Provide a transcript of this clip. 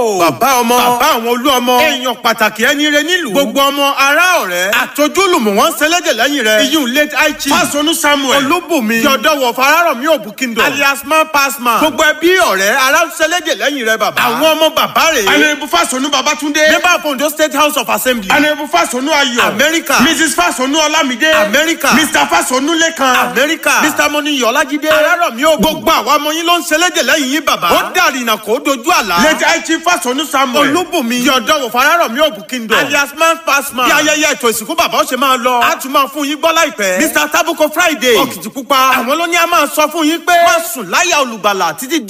bàbá ọmọ bàbá àwọn olú ọmọ èèyàn pàtàkì ẹni rẹ nílùú gbogbo ọmọ ará ọ̀rẹ́ àtọ́júlùmọ̀ wọn ṣẹlẹ́dẹ̀ lẹ́yìn rẹ iyún late aichi fásọnù samuel olúbùnmi yọ̀dọ̀wọ̀ fararọ̀mí òbúkíndọ̀ alias man pass man gbogbo ẹbí ọ̀rẹ́ ará ṣẹlẹ́dẹ̀ lẹ́yìn rẹ bàbá àwọn ọmọ bàbá rẹ̀ anayebu fasonu babatunde member of ondo state house of assembly anayebu fasonu ayọ̀ America. mrs fasonu olamide America. mr fasonu lekan amẹ́ríkà mr moni yọ̀lájídé arárọ̀mí ò gbogbo àwọn ọmọ yín ló ń ṣẹlẹ́dẹ̀ lẹ́yìn yín bàbá ó dàrínà kó dojú àlá late aichi fasonu samuel olúbùnmi yọ̀dọ̀wọ̀ fararọ̀mí òbúkíndọ̀ alias man pass man bí ayẹyẹ ètò ìsìnkú bàbá ó ṣe máa lọ á tún máa fún yín gbọ́ láìpẹ́ mr tabuko friday òkìtìpupa àwọn ló ní a máa sọ fún yín pé má sùn láyà olùgbàlà títí di